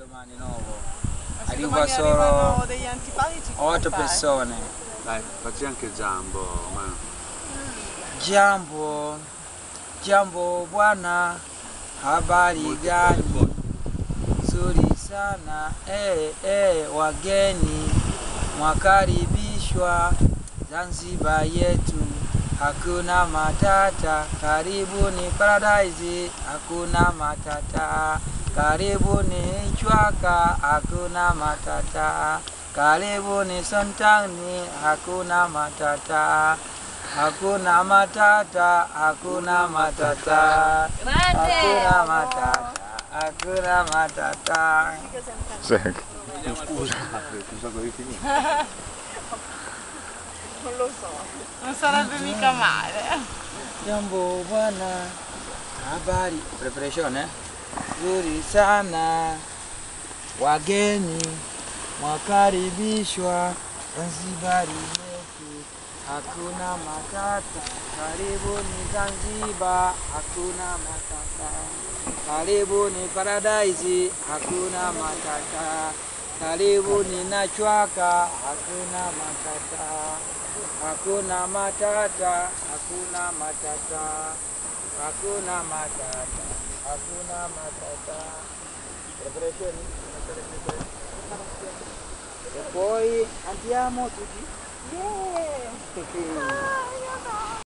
domani nuovo. Ma se Arriva domani solo arrivano degli antipatici cosa Otto fai? persone. Dai, facci anche Giambo. Ma... Jambo, jambo bwana, habari gani? Nzuri sana eh, eh, wageni mwakaribishwa Zanzibar yetu, hakuna matata. Karibuni Paradise, hakuna matata. Karibuni Chwaka, hakuna matata. Karibuni Sontani, hakuna matata. Hakuna matata, hakuna matata. Hakuna matata, hakuna matata. Scusa, scusa come finire. Non lo so. Non sarebbe mica male. Jambo bwana, habari preparation eh? Nzuri sana, wageni mwakaribishwa Zanzibari yetu, hakuna matata. Karibuni Zanzibar, hakuna matata. Karibuni Paradise, hakuna matata. Karibuni na Chwaka, hakuna matata. Hakuna matata, hakuna matata, hakuna matata, hakuna matata. Preparation. E poi andiamo tutti. Yeah. Yeah. Ah, io no.